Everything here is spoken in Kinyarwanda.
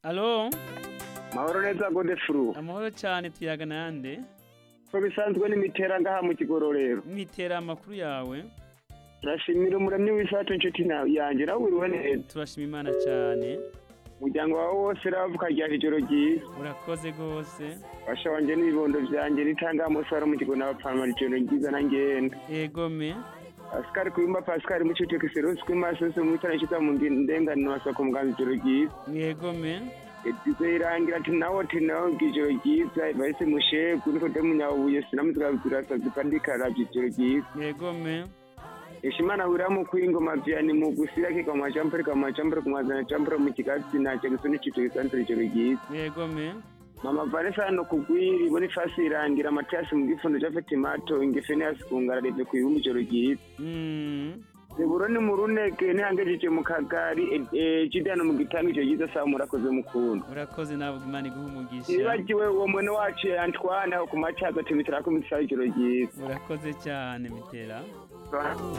alo mahoro neza gode furu amahoro cyane tuyaga nande uko bisanzwe n'imitera ngaha mu kigororero mwitera amakuru yawe turashimira umuremyi w'isato inshuti na- yanjye nawe uriwe neza turashima imana cyane umuryango wawe wose ravuka rya ijoro ryiza urakoze rwose basha wanjye n'ibibondo byanjye nitanga umusaruro mu kigo n'abapfana ijoro ryiza nangenda egome Pascal Kwimba Pascal Mucucu Kiserusi Kwimba Sose Mutara Nshita mu ndenganwa masako muganza ijoro ryiza mwegome yagize irangira ati nawe ati nawe ijoro ryiza bahise mushegu niko de munyabuye sinamutwa birasazi kandi karabye ijoro ryiza mwegome Ishimana wiramu kwingoma vyani mu gusira ke kwa majampere kwa majampere kwa mazana jampere mu kigazi na jagisoni cyo gisanzwe cyo giyi mwegome mama Vanessa no kugwiri boni fasi irangira Matias mu gifundo cya Fatima to ingefene yasungara rebe ku ibumbi cyo giyi Mm, Zeburo ni muruneke ni hangejeje mu kagari cidano mu gitango cyo giza sa murakoze mukunda urakoze nawe Imana iguhe umugisha Nibagiwe uwo mwene wacu Antoine ku macaza timitira ko mitsa ijoro giyi urakoze cyane mitera